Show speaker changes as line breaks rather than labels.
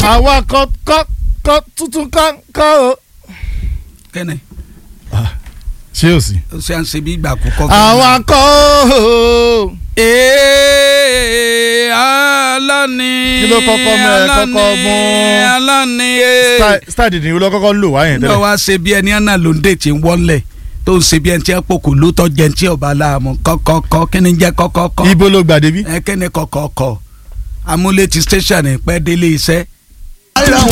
àwa kọ́ kọ́ kọ́ tuntun kọ́ kọ́ o.
kẹ́ni
ṣé o sì.
ó ṣe à ń ṣe bí ìgbà àkọ́kọ́.
àwa kọ́ o.
ee alani.
Kí ló kọ́kọ́ mú ẹ kọ́kọ́ mú?
alani.
Style- style dìde ìwé lọ́kọ́kọ́ ń lò wáyẹn
nígbà
tẹ́lẹ̀.
wá ṣe bí ẹni àná ló ń dé tí ń wọlé tó ń ṣe bí ẹni tí ẹ pò kò lóòótọ́ jẹ́ ní tí ọba láàmú kọ́kọ́kọ́ kí ni jẹ́ kọ́kọ́kọ́.
ibo ló gbà débi.
ẹ kí ni kọ́kọ́kọ́ amúlé ti station pẹ́ délé iṣẹ́.
ara